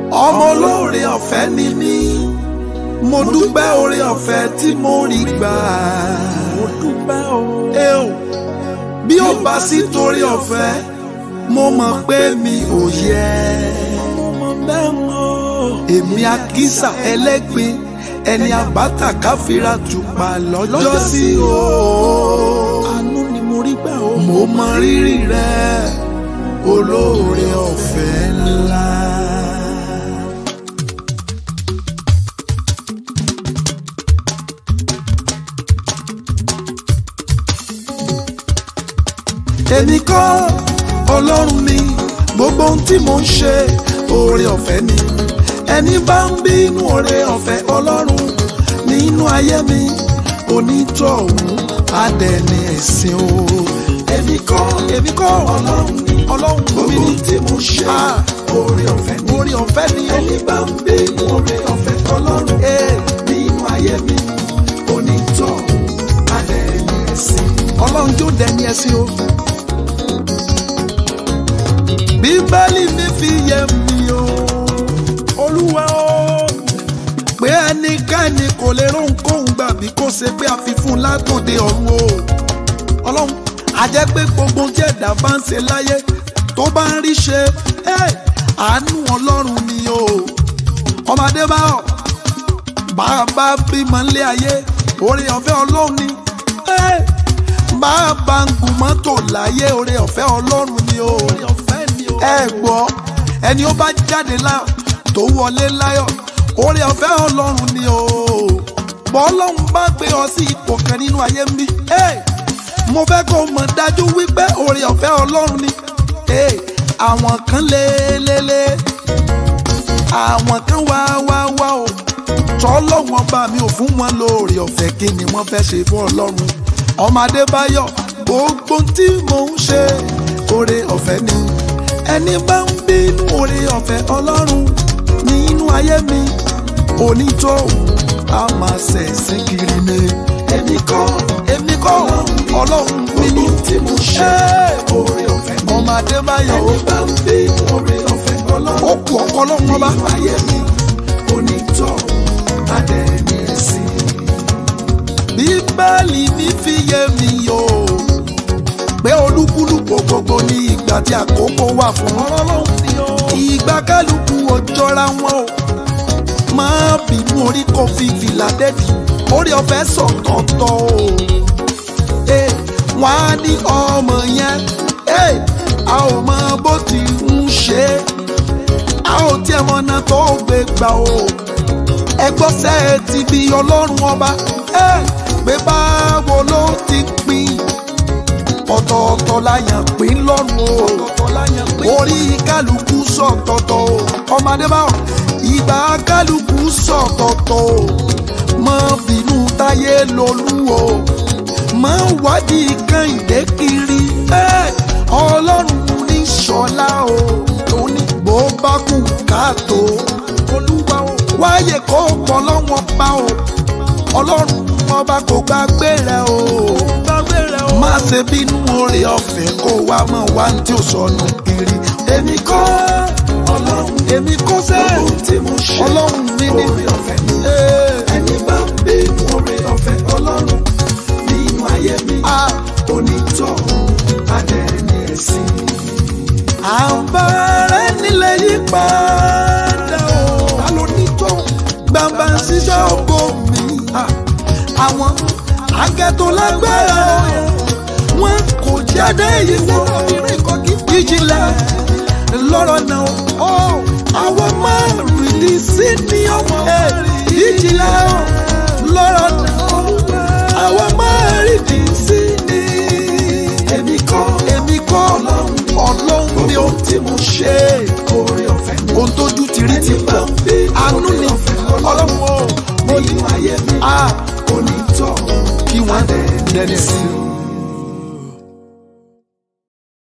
ọmọ olóore ọ̀fẹ́ ni mí mo dúpẹ́ oore ọ̀fẹ́ tí mo rí gbà mo dúpẹ́ o. ẹ o bí ó bá sí torí ọ̀fẹ́ mo mọ̀ pé mi ò yẹ mo mọ bẹ́ẹ̀ mọ́. èmi àkísà ẹlẹ́gbin ẹni àbáta káfíra tùpà lọ́jọ́ sí o àánú ni mo rí gbà o. mo mọ rírì rẹ olóore ọ̀fẹ́ ńlá. èmi kọ́ ọlọ́run ni gbogbo ohun tí mo ń ṣe oore ọ̀fẹ́ ni ẹni bá ń bínú oore ọ̀fẹ́ ọlọ́run nínú ayé mi onítọ̀hún adẹ̀ni ẹ̀sìn o. èmi kọ́ èmi kọ́ ọlọ́run ni ọlọ́run gbogbo ohun tí mo ń ṣe oore ọ̀fẹ́ ni oore ọ̀fẹ́ ni ẹni bá ń bínú oore ọ̀fẹ́ ọlọ́run nínú ayé mi onítọ̀hún adẹ̀ni ẹ̀sìn. ọlọ́run jó dẹni ẹ̀sìn o bíbélì mi fi yé mi o olúwa o pé ẹnikẹ́ni kò lè rónkóhun gbà bí kò ṣe pé a fi fún un látòde ọ̀run o ọlọ́run a jẹ́ pé gbogbo tí ẹ̀dá bá ń ṣe láyé tó bá ń rí ṣe ẹ́, àánú ọlọ́run ni o ọmọdé bá ọ bàbá bímọ nílé ayé oore ọ̀fẹ́ ọlọ́run ni ẹ́, bàbá ń gun mọ́tò láyé oore ọ̀fẹ́ ọlọ́run ni o ẹ gbọ́ ẹni ó bá jáde láyọ̀ tó wọlé láyọ̀ oore ọ̀fẹ́ ọlọ́run ni o bọ́ ọlọ́run bá gbé ọ sí ipò kan nínú ayé mi hey, mo fẹ́ kó mọ̀ dájú wípé oore ọ̀fẹ́ ọlọ́run ni hey, àwọn kan lélẹ́lẹ́ àwọn kan wá wá wá o tọ́lọ́wọ́n bá mi ò fún wọn lóore ọ̀fẹ́ kí ni wọ́n fẹ́ ṣe fún ọlọ́run ọmọ adébáyọ̀ gbogbo tí mò ń ṣe oore ọ̀fẹ́ ni ẹni bá ń bínú oore ọ̀fẹ́ ọlọ́run nínú ayé mi onítọ̀hún a máa ṣẹ̀sìn kiri ni. èmi kọ́ èmi kọ́ ọlọ́run mi ní tí mo ṣe oore ọ̀fẹ́ mi. ọmọ adébáyọ̀ ẹni bá ń bínú oore ọ̀fẹ́ ọlọ́run ó kú ọkọ ọlọ́run ọba. nínú ayé mi onítọ̀hún adẹ́ni ẹ̀sìn. bíbélì mi fi yé mi yóò pé olúkúlùkù gbogbo ní ìgbà tí àkókò wà fún ọlọ́run ni ó. ìgbà kálukú ò jọra wọn o máa bínú orí kò fi fìlà dẹ́bi orí ọ̀fẹ́ sọ̀tọ̀ọ̀tọ̀ o. Eh, wọ́n á ní ọmọ yẹn eh, a ò mọ bó ti ń ṣe é a ò tiẹ̀ mọ ọ̀nà tó gbé gbà o. ẹgbọ́sẹ̀ ti bí ọlọ́run ọba eh, pé báwo ló ti pín ọ̀tọ̀ọ̀tọ̀ la yàn pín lọ́rùn o orí kálukú sọ̀tọ̀tọ̀ o ọmọdé bá wà ìgbà kálukú sọ̀tọ̀tọ̀ o mọ bínú táyé lolú o mọ wádìí kan ìdè kiri ẹ, ọlọ́run ní sọlá o lóní bó bá kú káàtó olúwa o wáyé kó pọ̀ lọ́wọ́n pa o ọlọ́run ọba kò gbàgbé rẹ o gbàgbé rẹ o má ṣe bínú oore ọ̀fẹ́ kó wá mọ̀ wá tí ò sọnù kiri èmi kọ́ ọlọ́run èmi kọ́ sẹ́ ọlọ́run mi ní oore ọ̀fẹ́ mi ẹni bá ń bínú oore ọ̀fẹ́ ọlọ́run nínú ayé mi onítọ̀hún adẹ́ni ẹ̀sìn. àbára nílẹ̀ yí padà o alonítọ̀hún gbàgbà ṣiṣẹ́ ògo mi àwọn akẹ́tọ̀ lágbára wọn kò jáde ìwọ ìjìnlẹ̀ lọ́rọ̀ náà ó àwọn máa rìndí sí ní ọmọ ìjìnlẹ̀ lọ́rọ̀ náà àwọn máa rìndí sí ní. èmi kọ́ èmi kọ́ ọlọ́run ni ohun tí mo ṣe oore ọ̀fẹ́ mi ohun tójú ti rí ti gbọ́ àánú ni ọlọ́run o mo ní ayé mi onítọ̀ kí wọ́n dẹ̀ dẹ́ni sí i.